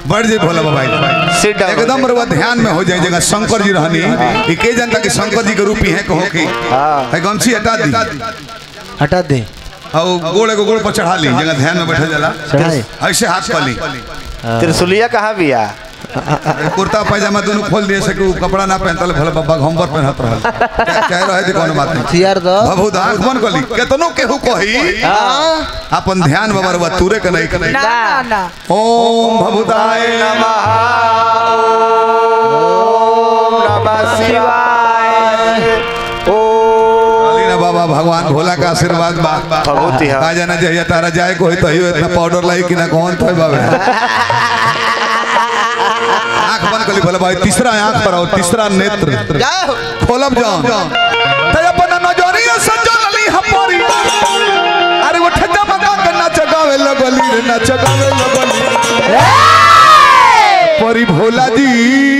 बढ़ जाए भोला बाबा Sit down. एकदम रउआ ध्यान में हो जाए जगह शंकर जी रहनी ई के जनता कि शंकर जी के रूप ही है कहो कि हाँ। है गमछी हटा दी हटा दे और गोड़ एगो गोड़ पर चढ़ा ली जगह ध्यान में बैठे जाला चढ़ाए ऐसे हाथ कर ली त्रिशुलिया कहाँ बिया कुर्ता पैजामा दोनों खोल दिए से कि उ कपड़ा ना पहनता भोला बाबा घंबर पहनत रहल क्या- क्या रहे थे कोनो बात नहीं हथियार दो बहुत आंख बंद कर ली केतनो केहू कही अपन ध्यान बाबा रउआ तूरे के नहीं के नहीं ना ना ना ओम भभुताय नमः नमः शिवाय काली ना बाबा भगवान भोला का आशीर्वाद बा बहुत ही हाँ। का जाना जहिया तारा जाए को तो हियो इतना पाउडर लाई कि ना कौन था बाबे आंख बंद कर ली भोला भाई तीसरा आंख पर आओ तीसरा नेत्र खोलब जाओ ते अपन नजरिया सजल ली हमारी अरे वो ठजा मगा के नाच गावे लगली रे नाच गावे लगली परी भोला जी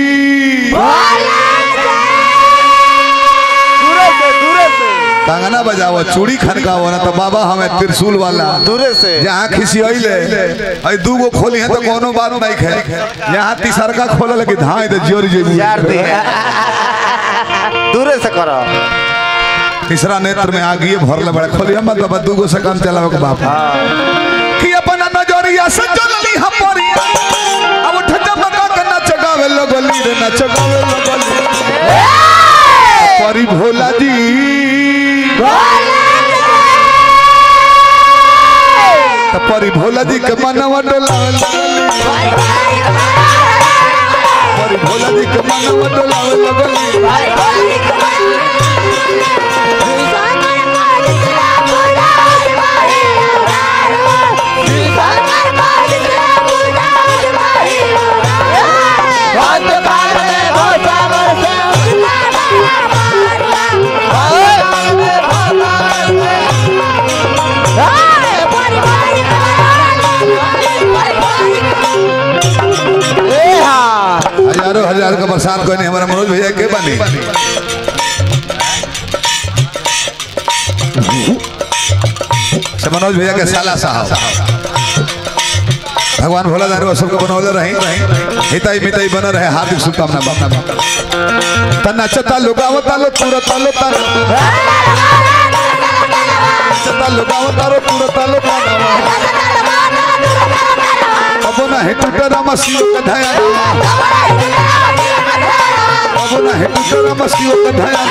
दूरे से दूरे से कंगना बजाओ चूड़ी खनकाओ ना तो बाबा हमें त्रिशूल वाला दूरे से जहाँ खिसियले आई दू गो खोली है तो कोनो बात नहीं है यहाँ तीसरका खोल लगी धाई तो जोर जी यार दी दूरे से करो तीसरा नेत्र में आगिए भरले बड़े खोली हम बाबा दू गो से काम चलावे के बाप कि अपन नजरिया से चलली हमारी अब ठजा मगा के नाच गावे लगली रे नाच गावे लगली परी भोला जी त परी भोला जी के मनवा डोलावे लगली परी भोला जी के मनवा डोलावे लगली हजारों हजार का बरसात कोई नहीं हमारा मनोज भैया के बनी से मनोज भैया के साला साहब भगवान भोला दारू सबको बनौले रही हिताई मिताई बन रहे हार्दिक शुभकामना तना चता लुगावता लो तुरता लो तना चता लुगावता लो तुरता लो तना अब ना हेतु तेरा मसीहो का धया अब ना हेतु तेरा मसीहो का धया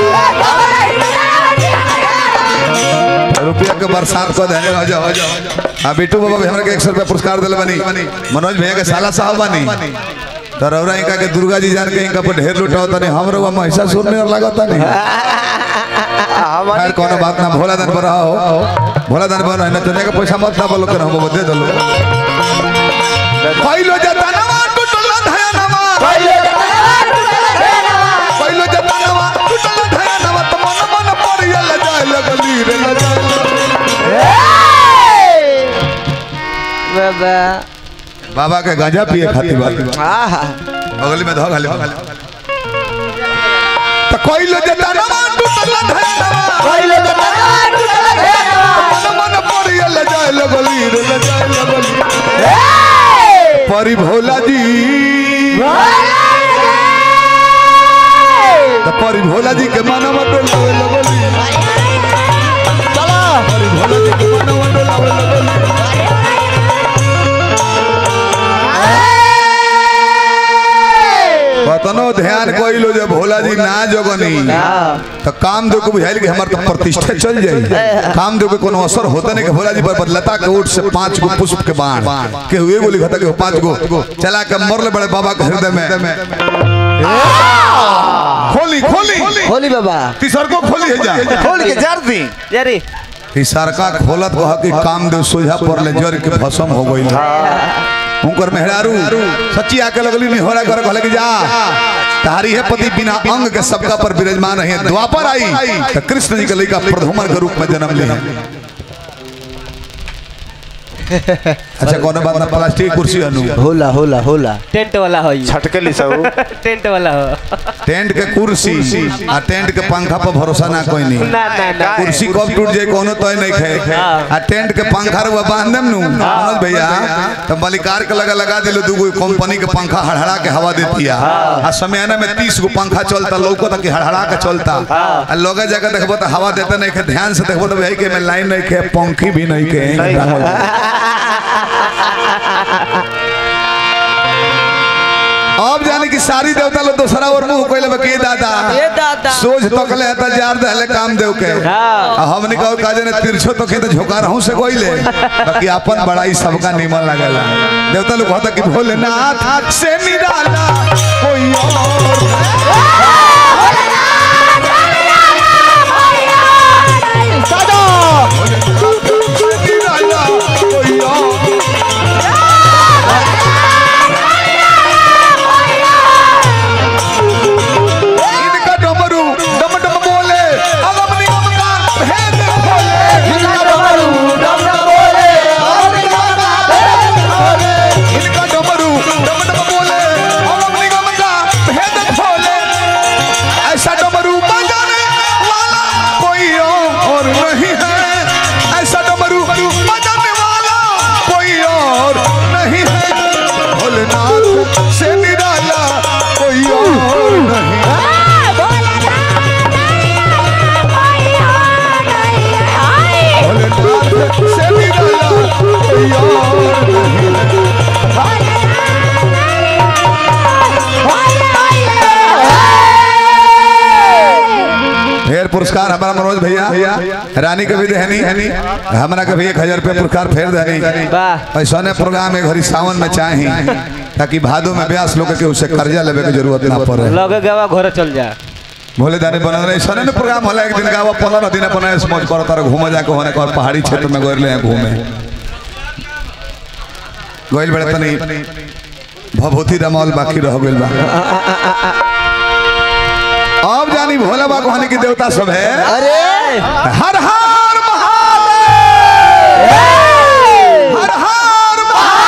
रुपया के बरसात को देने हो जाओ हो जाओ हाँ बिट्टू बाबा भी हमरा के एक सौ रुपया पुरस्कार दिले बनी मनोज भैया के साला साहब बनी तो रौरा इनका के दुर्गा जी जान के इनका पर ढेर लुटाओ तने हम रउआ महिषासुर में लगता नहीं खैर कोनो बात ना भोला दान पर रहो भोला दान पर रहना चने का पैसा मत ना बोलो कर हम दे दलो पहिलो जतनवा टूटल धयनवा पहिलो जतनवा टूटल धयनवा त मन मन परियल जाय लगली रे ल जाय बाबा बाबा के गांजा पिए खातिर बात आहा बगल में धो खाली त पहिलो जतनवा टूटल धयनवा मन मन परियल जाय लगली रे ल जाय लगली परी भोला जी त परी भोला जी के मनवा डोलावे लगली चला परी भोला जी के मनवा डोलावे लगली कतनो ध्यान कोइलो जे भोला जी ना जगनी तो काम दो को बुझाइल कि हमर तो प्रतिष्ठा चल जाई काम दो के कोनो असर होता नहीं कि भोला जी पर बदलता के ओट से पांच गो पुष्प के बाण के हुए गोली घटा के पांच गो चला के मरले बड़े बाबा के हृदय में खोली खोली होली बाबा तीसर को खोली है जा खोल के जार दी यारी तीसर का खोलत कह कि काम दो सोझा पर ले जर के भस्म हो गई उनकर मेहरारू सच्ची आके लगली नहीं हो रहा कर कहले कि जा तारी है पति बिना अंग के सबका पर विराजमान रहे द्वापर आई तो कृष्ण जी के लड़का प्रधुमन के रूप में जन्म ले अच्छा कोनो बात ना प्लास्टिक की कुर्सी अनु होला होला होला टेंट वाला हो छटकेली सब टेंट वाला हो टेंट के कुर्सी आ टेंट के पंखा पर भरोसा ना कोई नहीं ना ना ना कुर्सी कब टूट जाए कोनो तय नहीं खे आ टेंट के पंखा रुआ बांध देम नु मनोज भैया तो मलिकार के लगा लगा दिलो दूगो कंपनी के पंखा हड़हड़ा के हवा देती है आ समयाना में 30 गो पंखा चलता लौको तक हड़हड़ा के चलता आ लोगे जगह देखबो तो हवा देते नहीं खे ध्यान से देखबो तो भाई के में लाइन नहीं खे पंखी भी नहीं खे अब जाने की सारी देवता लोग दूसरा और मुंह कोई लगे के दादा ए दादा सोच तकले है त जार दहले काम देव के हाँ। आ हमने कहो काजे ने तिरछो तो खेत झोका रहूं से कोइले बाकी अपन बड़ाई सबका निमन लागेला देवता लोग कहता कि भोलेनाथ से निराला कोई और से निराला कोई और इनका डमरू डम डम बोले अगम निगम का भेद खोले इनका डमरू डम डम बोले अगम निगम का भेद खोले इनका डमरू डम डम बोले अगम निगम का भेद खोले ऐसा डमरू बजाने वाला कोई और नहीं है ऐसा डमरू बजाने वाला कोई और नहीं है भोलेनाथ से निराला कोई और नहीं है भोलेनाथ से निराला कोई और नहीं है फेर पुरस्कार हमारा मनोज भैया रानी के भी देहनी हमारा के भी एक हजार रुपया पुरस्कार फेर देनी वाह ऐसा ने प्रोग्राम है घड़ी सावन में चाही ताकि भादो में ब्यास लोग के उसे कर्जा लेवे के जरूरत ना पड़े लगे गवा घर चल जा भोले दानी बनल रहे ऐसा ने प्रोग्राम होला एक दिन गावा पंद्रह दिन अपन ऐसे मौज करो तारा घूमे जाके होने कर पहाड़ी क्षेत्र में गए हैं घूमे गइल बड़े तनी भभूति रमौल बाकी रह गइल बा अब जानी भोला बा कहने की देवता सब है अरे हर हर महादेव हर हर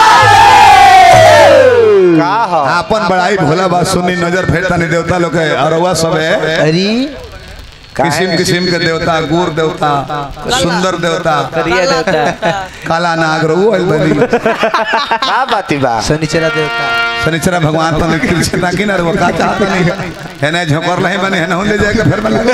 महादेव का हो आपन बड़ाई भोला बा सुनी नजर फेरता नहीं देवता लोग के अरवा सब है अरे किस्म किस्म के देवता गुर देवता सुंदर देवता करिए देवता काला नाग रहू आइल बनी का बाती बा शनिचरा देवता शनिचरा भगवान तो कृष्ण ना कि ना रे वो का चाहता नहीं है ना झोकर लहे बने है ना ले जाके फिर बना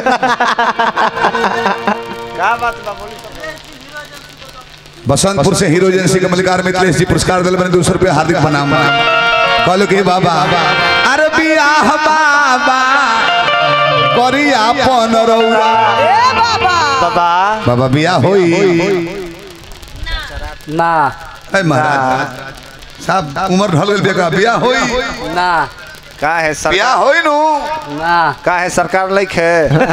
का बात बा बोली बसंतपुर से हीरो एजेंसी के मलिकार मित्रेश जी पुरस्कार दिल बने दो सौ रुपये हार्दिक प्रणाम कहलो कि बाबा अरे बियाह बाबा करी आपन रौरा बाबा बाबा बियाह होई ना ए महाराज साहब उम्र ढल गइल बेका बियाह होई ना का है बियाह सरकार होई नु ना का है सरकार लाइक है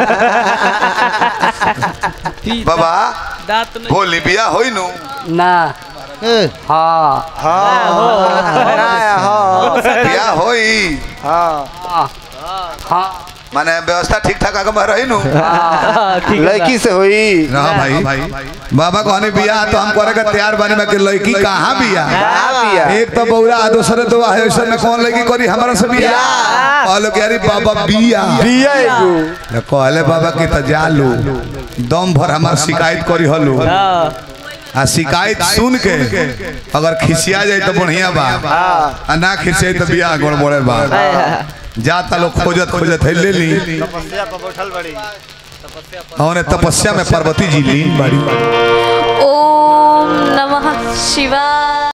बाबा दांत बोली बियाह होई नु ना ए, हाँ हाँ हाँ बियाह होई हाँ हाँ माने व्यवस्था ठीक ठाक आगे में रही नु हाँ, ठीक है लड़की से हुई रहा भाई बाबा कहने बियाह तो हम करे का तैयार बने में कि लड़की कहाँ बियाह का बिया एक तो बौरा आ दूसरे तो है ऐसे में कौन लड़की करी हमारा से बियाह कहलो कि अरे बाबा बियाह बिया एगो तो कहले बाबा कि तो जा लो दम भर हमार शिकायत करी हलो हाँ, आ शिकायत सुन के अगर खिसिया जाए तो बढ़िया बा हाँ आ ना खिसिया तो बियाह गड़बड़े बा जाता लोग खोजत खोजत है ले ली तपस्या पर बैठल बड़ी हमने तपस्या में पार्वती जी ली बाड़ी ओम नमः शिवाय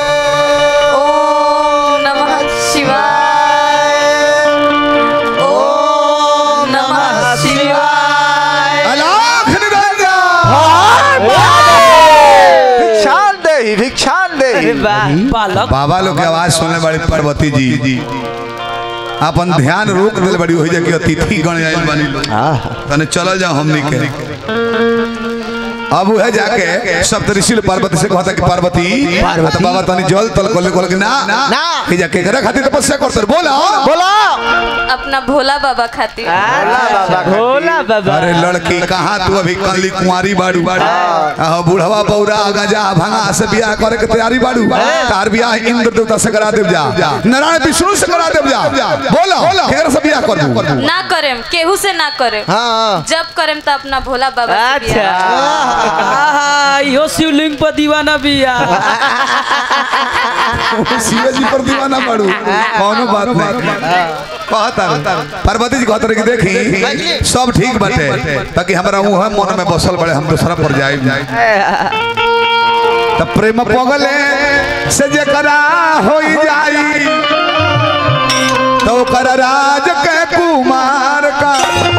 ओम नमः शिवाय ओम नमः शिवाय अलाख निरंजन भिक्षान दे ही भिक्षान दे अरे वाह बालक बाबा लोग की आवाज सुनने बड़ी पार्वती जी अपन ध्यान रोक दिल बड़ी हो जाए कि अतिथि गण आयल बनी लोग। तने चल जाओ हमनी के अब है जाके सब ऋषि पार्वती से कहता कि पार्वती तो बाबा तनी जल तल कोले कोले कि ना ना। कि जाके करे खातिर तपस्या करतर बोला बोलो अपना भोला बाबा खातिर भोला बाबा अरे लड़की कहाँ तू अभी कली कुंवारी बाड़ू हाँ बुढ़वा बौरा गजा भंगा से बियाह करे के तैयारी बाड़ू तार बियाह इंद्र देवता से करा देव जा नारायण विष्णु से करा देव जा बोला केकर से बियाह कर दू ना करेम केहू से ना करेम हाँ जब करेम तो अपना भोला बाबा से अच्छा बियाह। आहा, इहो शिवलिंग पर दीवाना बिया शिव जी पर दीवाना बाड़ू कौनो बात नहीं कहता पार्वती जी कहते कि देखी सब ठीक बाटे ताकि हमरा मुंह मन में बसल बड़े हम दूसरा पर जाए त प्रेम पगले से जकरा होई जाई तो ओकर राज के कुमार का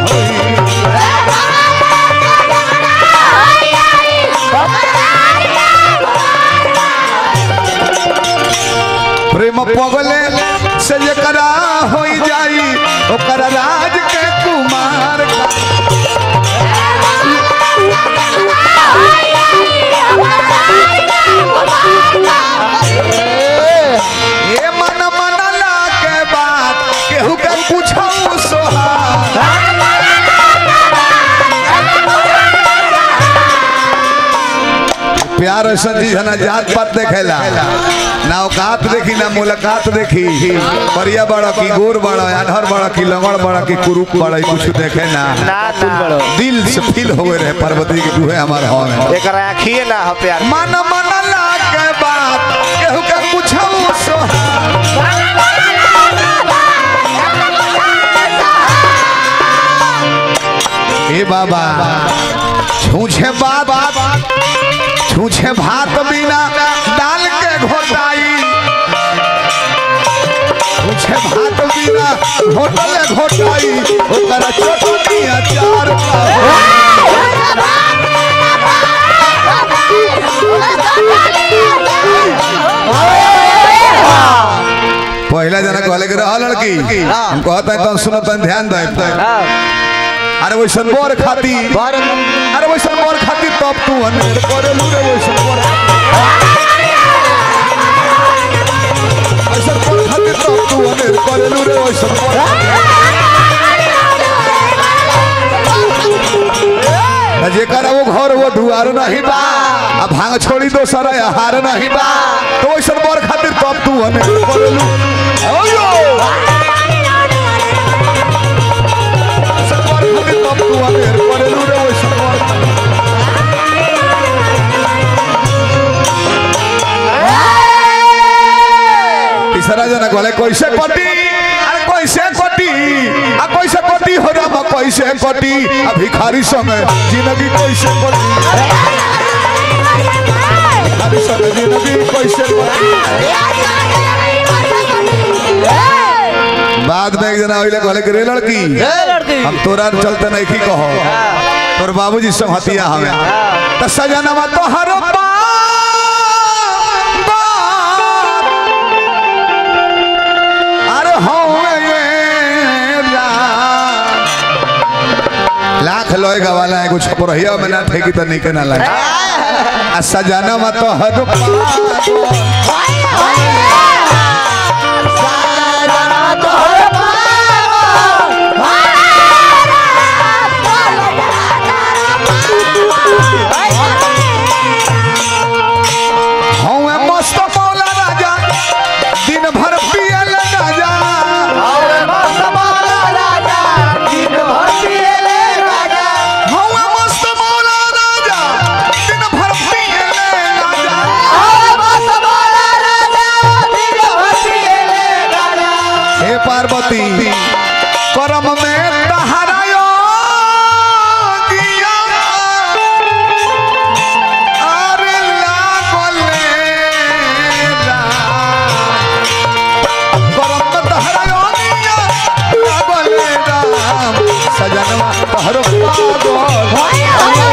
प्रेम पगले से जकरा होई जाई ओकर राज के कुमार का ये मन मन ला के बात केहू के पूछो सोहा प्यार ऐसा चीज है ना जात पात देखेला ना औकात देखी ना मुलाकात देखी परिया बड़ा की गोर बड़ा अनहर बड़ा की लंगड़ बड़ा की कुरुक बड़ा ई कुछ देखे ना ना ना दिल से फील हो गए रहे पार्वती की तू है हमारे हॉल में एक आखिए ना हो प्यार मन मन ला के बात केहू के पूछो सोहा ए बाबा छूछे बात छूछे भात बिना डाल के घोटाई छूछे भात बिना घोटले घोटाई ओकरा चटनी अचार का पहला जना कहले के रहा लड़की हम कहता है तो सुनो तन ध्यान दे अरे वैसन बोर खाती अरे वैसन बोर खाती तब तू अनेर करेलू रे वैसन बोर वैसन बोर खाती तब तू अनेर करेलू रे वैसन बोर त जेकर वो घर वो दुआर नहीं बा आ भांग छोड़ी दोसर हार नहीं बा तो वैसन बोर खातिर तब तू अनेर करेलू ओयो वैसन बोर खातिर तब तू अनेर करेलू रे वैसन बोर तीसरा जना कहले कैसे कटी अरे कैसे कटी आ कैसे कटी हो राम कैसे कटी आ भिखारी संग जिंदगी कैसे कटी भिखारी संग जिंदगी कैसे कटी बाद में एक जना ओइले कहले कि रे लड़की लड़की हम तोरा चलते नहीं की कहो तोर बाबूजी सब हतिया हमें त सजनवा तोहर बात अरे हौवे ये रात। लाख लोए गवाला एगो छपरहिया में ना ठेकी त निके ना लगे आ सजनवा तोहर बात हौवे मस्त मौला राजा दिन भर पियल ना जा हौवे मस्त मौला राजा दिन भर पियल ना जा हे पार्वती करम में तहरायो दिया अरे लागले राम। करम में तहरायो दिया लागले राम। सजनवा तहरो पागल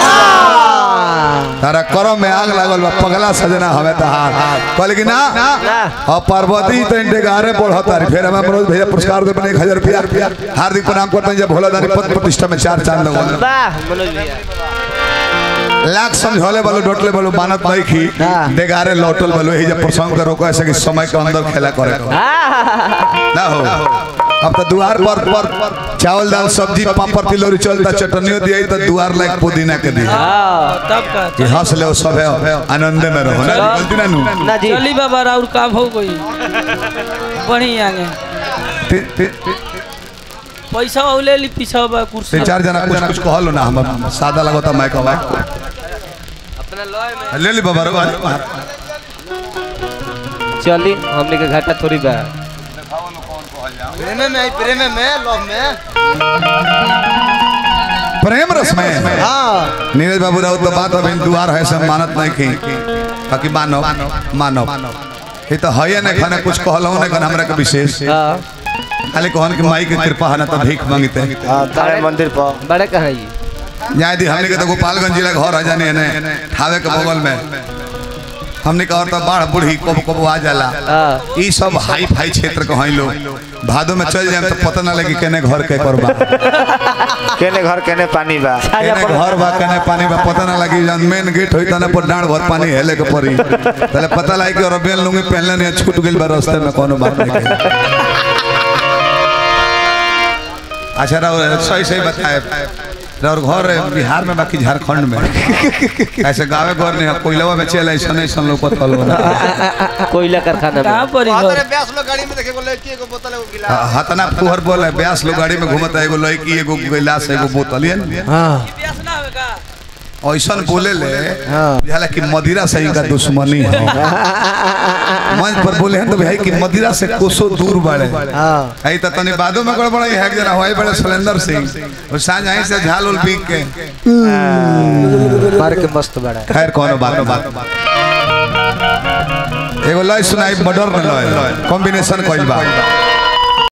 तारा करम में आग लागल बा पगला सजना हमें तहार कहले कि ना अब पार्वती तो इंटे गारे पढ़ा तारी फिर हमें मनोज भैया पुरस्कार दे बने एक हजार रुपया हार्दिक प्रणाम करते हैं जब भोला दानी पद प्रतिष्ठा में चार चांद लगो वाह मनोज भैया लाख समझौले वालो डोटले वालो मानत नहीं की हाँ। देगारे लौटल वालो यही जब प्रसंग के रोको ऐसे कि समय के अंदर खेला करे को। ना हो अब तो द्वार पर पर चावल दाल सब्जी पापड़ तिलौरी चलता चटनियो दिया तो द्वार लायक पुदीना के दिया हाँ, तब का कि हंस ले सब है आनंद में रहो ना गलती ना नू ना जी चली बाबा और काम हो गई बढ़िया आगे ति- ति- ति- पैसा और ले ली पीछा बा कुर्सी तीन चार जना कुछ कुछ कहलो ना हम सादा लगता माइक हवा ले ली बाबा रो चली हमने के घाटा थोड़ी बा प्रेम में प्रेम में लव में प्रेम रस में हाँ नीरज बाबू राउत तो बात अभी दुआर है सब मानत नहीं की बाकी मानो मानो ये तो है नहीं खाने कुछ कहलो नहीं खाने हमरा के विशेष हाँ खाली कहन कि माई की कृपा है ना तो भीख मांगते हाँ तारे मंदिर पर बड़े कहाँ ये यहाँ यदि हमने के तो गोपालगंज जिला घर है जाने ने ठावे के बगल में हमने कहा तो बाढ़ बूढ़ी कब कब आ जाला हाँ ई सब हाई फाई क्षेत्र के हैं लोग भादो में चल जाए तो पता ना लगी केने घर के करबा केने घर केने पानी बा केने घर बा केने पानी बा पता ना लगी जन मेन गेट होई तना पर डांड भर पानी हेले के पड़ी तले पता लगी कि और बेल लूंगी पहले नहीं छूट गेल बा रास्ते में कोनो बात नहीं के। अच्छा राव सही सही बताए और घर है बिहार में बाकी झारखंड में ऐसे गावे घर नहीं है कोयलवा में चल ऐसा नहीं सन लोग पता लो कोयला कारखाना कहाँ में पर ही घर ब्यास लोग गाड़ी में देखे बोले की एगो बोतल एगो गिलास हतना फुहर बोल है ब्यास लोग गाड़ी में घूमता है एगो लड़की एगो गिलास एगो बोतल ये न? हाँ प्यास ना होवे का ऐसन बोले ले हाँ। बुझाला कि मदिरा से इनका दुश्मनी है मंच पर बोले हैं तो भाई कि मदिरा से कोसो दूर बढ़े हाँ आई तो तनी बादो में गड़बड़ है एक जना हवाई बड़े सुलेंदर सिंह और सांझ आई से झाल उल पीक के मार के मस्त बड़ा खैर कोनो बात बात एगो लय सुनाई मर्डर में लय कॉम्बिनेशन कइल बा